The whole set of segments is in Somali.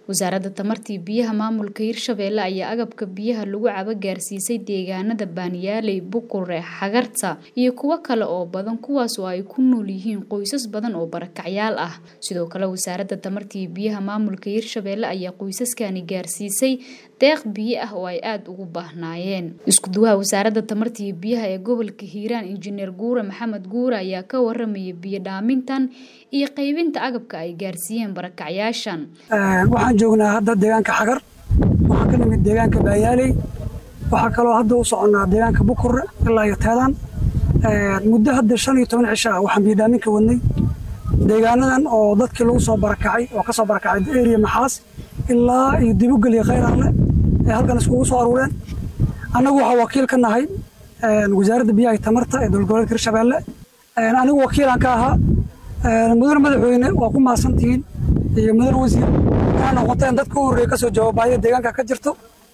wasaaradda tamartii biyaha maamulka hirshabeelle ayaa agabka biyaha lagu cabo gaarsiisay deegaanada baaniyaaley bukure xagarta iyo kuwo kale oo badan kuwaas oo ay ku nool yihiin qoysas badan oo barakacyaal ah sidoo kale wasaaradda tamartii biyaha maamulka hirshabeelle ayaa qoysaskani gaarsiisay deeq biyo ah oo ay aada ugu baahnaayeen iskuduwaha wasaaradda tamartii biyaha ee gobolka hiiraan injineer guure maxamed guure ayaa ka waramaya biyo dhaamintan iyo qaybinta agabka ay gaarsiiyeen barakacyaashan waxaan joognaa hadda deegaanka xagar waxaan ka nimid deegaanka baayaaley waxaa kaloo hadda u soconnaa deegaanka bukure ilaa iyo teedaan muddo hadda shan iyo toban cisho ah waxaan biyodhaaminka wadnay deegaanadan oo dadkii lagu soo barakacay oo ka soo barakacay eriya maxaas ilaa iyo dibugel iyo khayraanle ee halkan iskugu soo aruureen annagu waxaa wakiil ka nahay wasaaradda biyaha iyo tamarta ee dowlad goboleedka hirshabeelle anigu wakiilaan ka ahaa mudane madaxweyne waa ku mahadsantihiin iyo mudane wasiir inaa noqoteen dadka u horreeya kasoo jawaab baahida deegaanka ka jirto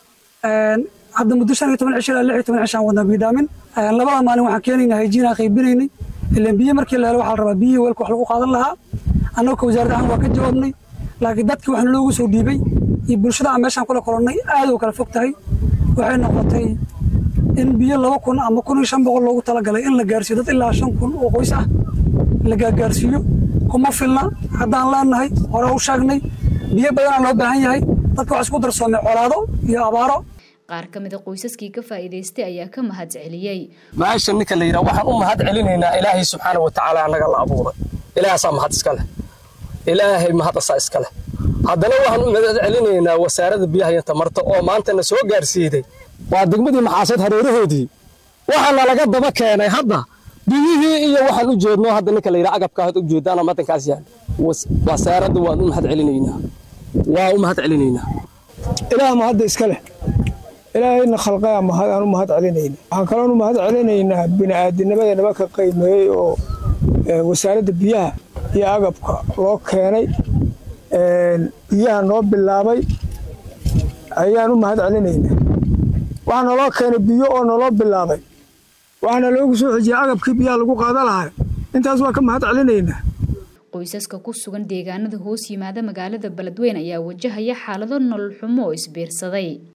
hadda muddo shan iyo toban cisho ilaa lix iyo toban cishaan wadnaa biyodhaamin labada maalin waxaan keenaynaa hayjiinaa qaybinaynay ilaan biyo markii la helo waxaa la rabaa biyihii weelka wax lagu qaadan lahaa annagu ka wasaarad ahaan waa ka jawaabnay laakiin dadkii waxna loogu soo dhiibay iyo bulshada aan meeshaan kula kolonnay aad u kala fog tahay waxay noqotay in biyo laba kun ama kun iyo shan boqol loogu talagalay in la gaarsiiyo dad ilaa shan kun oo qoys ah la gaargaarsiiyo kuma filna haddaan leenahay hore u sheegnay biyo badanaa loo baahan yahay dadka wax isku darsoomay colaado iyo abaaro qaar ka mid a qoysaskii ka faa'iidaystay ayaa ka mahad celiyey maasha ninka la yidhaha waxaan u mahad celinaynaa ilaahay subxaana wa tacaala annaga la abuuray ilaahaasaa mahad iska leh ilaahay mahad asaa iska leh haddana waxaan u mahad celinaynaa wasaaradda biyaha iyo tamarta oo maantana soo gaarsiiday waa degmadii maxaaseed hareerahoodii waxaana laga daba keenay hadda biyihii iyo waxaan u jeedno hadda ninka la yidhaha agabka had u jeedaana madankaas yaal wasaaradda waan u mahad celinaynaa waa u mahad celinaynaa ilaah mahadda iska leh ilaahayna khalqaa mahad aan u mahad celinayna waxaan kaloon u mahad celinaynaa bini'aadinimada naba ka qiimeeyey oo wasaaradda biyaha iyo agabka loo keenay biyaha noo bilaabay ayaan u mahad celinaynaa waxaa naloo keenay biyo oo naloo bilaabay waxaana loogu soo xijiyay agabkii biyaha lagu qaada lahaa intaas waa ka mahad celinaynaa qoysaska ku sugan deegaanada hoos yimaada magaalada beledweyne ayaa wajahaya xaalado nolol xumo oo isbiirsaday